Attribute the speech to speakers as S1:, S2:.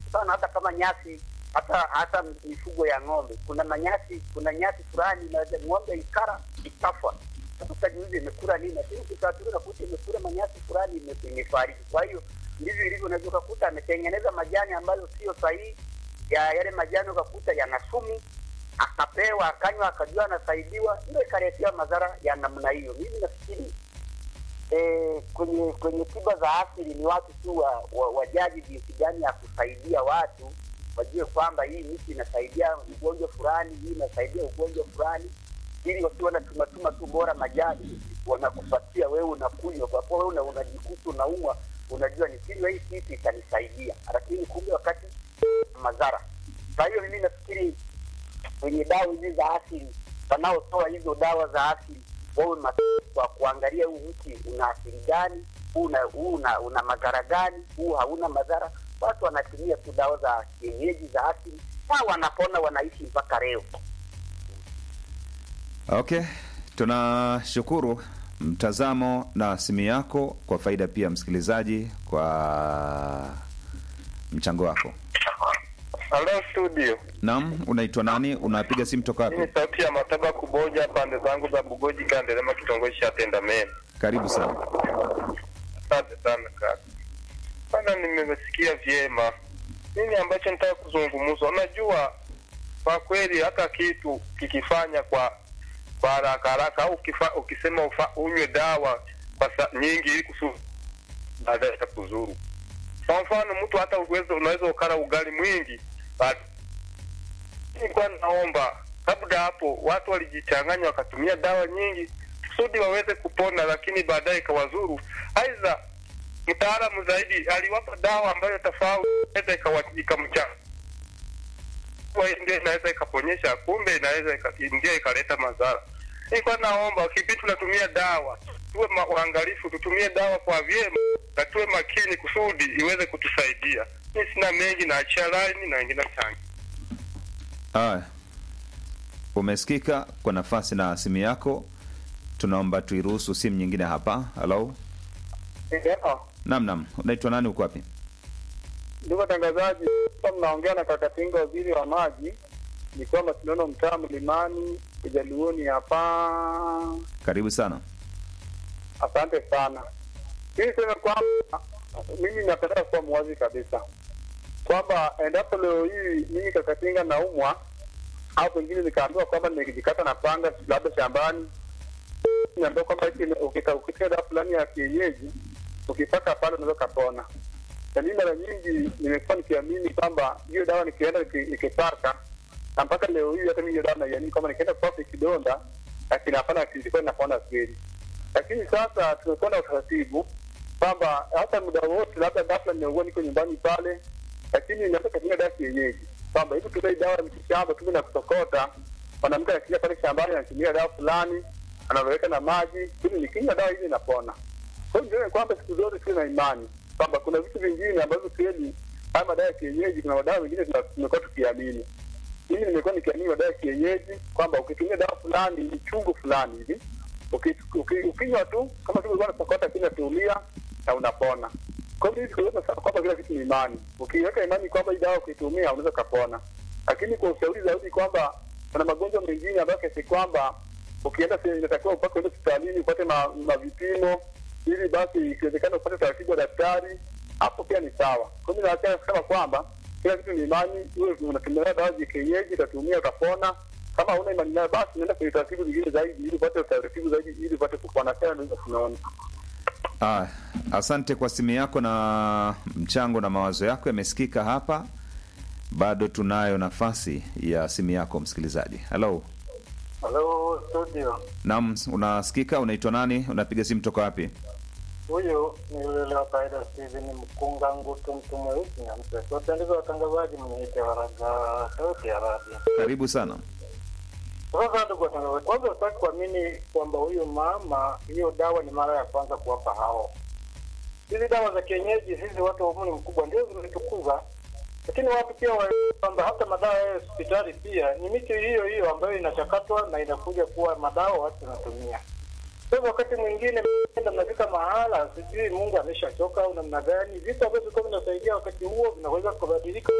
S1: sana, hata kama nyasi hata hata mifugo ya ng'ombe, kuna manyasi, kuna nyasi fulani inaweza ng'ombe ikara ikafa. Sasa utajiuliza imekula nini, lakini ukifuatilia unakuta imekula manyasi fulani ime- imefariki. Kwa hiyo ndivyo ilivyo, unaweza ukakuta ametengeneza majani ambayo sio sahihi, ya yale majani ukakuta yana sumu, akapewa akanywa, akajua anasaidiwa, ndio ikaletea madhara ya namna hiyo. Mimi nafikiri eh, kwenye kwenye tiba za asili ni watu tu wa, wa, wajaji jinsi gani ya kusaidia watu wajue kwamba hii miti inasaidia ugonjwa fulani, hii inasaidia ugonjwa fulani, ili wasiwe wanatumatuma tu bora majani wanakupatia wewe unakunywa, kwa kuwa wewe una- unajikuta unaumwa, unajua nikinywa hii kitu itanisaidia, lakini kumbe wakati madhara. Kwa hiyo mimi nafikiri kwenye dawa hizi za asili, wanaotoa hizo dawa za asili wawe makini kwa kuangalia huu mti una asili gani, huu una, huu una, una madhara gani, huu hauna madhara. Watu wanatumia tu dawa za kienyeji za asili na wanapona, wanaishi mpaka leo.
S2: Okay, tunashukuru mtazamo na simu yako kwa faida pia msikilizaji kwa mchango wako.
S3: Halo studio,
S2: Naam, unaitwa nani? Unapiga simu toka
S3: hii ni
S2: wapi?
S3: sauti ya Mataba Kuboja, pande zangu za Bugoji, Kandelema, kitongoji cha Tendameni.
S2: Karibu sana.
S3: Asante sana kaka. Bana, nimesikia vyema nini ambacho nitaka kuzungumza. Unajua, kwa kweli hata kitu kikifanya kwa kwa haraka haraka au ukifa, ukisema ufa, unywe dawa kwa sa, nyingi ili kusu baadaye itakuzuru. Kwa mfano mtu hata uweze, unaweza ukala ugali mwingi baada nilikuwa naomba labda hapo watu walijichanganya wakatumia dawa nyingi kusudi waweze kupona, lakini baadaye ikawazuru. Aidha, mtaalamu zaidi aliwapa dawa ambayo tofauti inaweza ikawa- ikamcha Kwa hiyo ndio inaweza ikaponyesha, kumbe inaweza ika- ndio ikaleta madhara. Nilikuwa naomba kipindi tunatumia dawa tuwe ma- waangalifu, tutumie dawa kwa vyema na tuwe makini kusudi iweze kutusaidia. Mi sina mengi, naachia laini na wengine changi.
S2: Aya, umesikika kwa nafasi na simu yako. Tunaomba tuiruhusu simu nyingine hapa. Halo, naam, naam, unaitwa nani? Uko wapi?
S4: Ndugu watangazaji, hapa mnaongea na Kakatinga, waziri wa maji, nikiwa Masinono, mtaa Mlimani, Ujaluoni hapa.
S2: Karibu sana.
S4: Asante sana. Mimi niseme kwamba mimi napenda kuwa mwazi kabisa kwamba endapo leo hii mimi Kakatinga naumwa au pengine nikaambiwa kwamba nimejikata na panga labda shambani, niambiwa kwamba eti ukika- ukitia dawa fulani ya kienyeji ukipaka pale unaweza kapona. Na mimi mara nyingi nimekuwa nikiamini kwamba hiyo dawa nikienda niki- nikipaka na mpaka leo hii hata mimi hiyo dawa naiamini kwamba nikienda kupaka kidonda lakini hapana kilikuwa inapona kweli lakini sasa tumekuwa na utaratibu kwamba hata muda wote, labda ghafla nimeugua, niko nyumbani pale, lakini naweza katumia dawa kienyeji, kwamba hivi tumia dawa ya mitishamba tume na kusokota. Mwanamke anakimbia pale shambani, anatumia dawa fulani, anaweka na maji, ili nikinywa dawa hizi inapona. Kwa hiyo nione kwamba siku zote tuwe na imani kwamba kuna vitu vingine ambavyo kweli haya madawa ya kienyeji, kuna madawa mengine tuna- tumekuwa tukiamini. Mimi nimekuwa nikiamini madawa ya kienyeji kwamba ukitumia dawa fulani ni chungu fulani hivi uki- uki- ukinywa tu kama tu ulikuwa unasokota kile tulia na unapona. Kwa hiyo siku zote nasema kwamba kila kitu ni imani. Ukiweka imani kwamba hii dawa ukitumia unaweza ukapona, lakini kwa ushauri zaidi kwamba kuna magonjwa mengine ambayo kiasi kwamba ukienda se- inatakiwa upake uende hospitalini upate ma, ma vipimo ili basi ikiwezekana upate utaratibu wa daktari, hapo pia ni sawa. Kwa hiyo nataka kusema kwamba kila kitu ni imani. Uwe unatumia dawa za kienyeji, utatumia utapona. Kama huna imani nayo, basi unaenda kwenye taratibu zingine zaidi, ili upate utaratibu zaidi, ili upate kupona tena. Ndio tunaona.
S2: Ah, asante kwa simu yako na mchango na mawazo yako yamesikika hapa. Bado tunayo nafasi ya simu yako msikilizaji. Halo,
S4: Halo studio,
S2: naam, unasikika? Unaitwa nani? Unapiga simu toka wapi?
S4: huyu ni yule wa kawaida Steven Mkunga Ngutu, mtu mweusi na mse. Wapendeza watangazaji, mniite Waraga, sauti ya radio.
S2: Karibu sana.
S4: Sasa ndugu watangazaji, kwanza utaki kuamini kwamba huyu mama hiyo dawa ni mara ya kwanza kuwapa hao. Hizi dawa za kienyeji, sisi watu wa umri mkubwa ndio zimetukuza, lakini watu pia wa kwamba hata madawa ya hospitali pia ni miti hiyo hiyo ambayo inachakatwa na inakuja kuwa madawa watu wanatumia. Sasa wakati mwingine mnaenda mnafika mahala, sijui Mungu ameshachoka au namna gani, vitu ambavyo vilikuwa vinasaidia wakati huo vinaweza kubadilika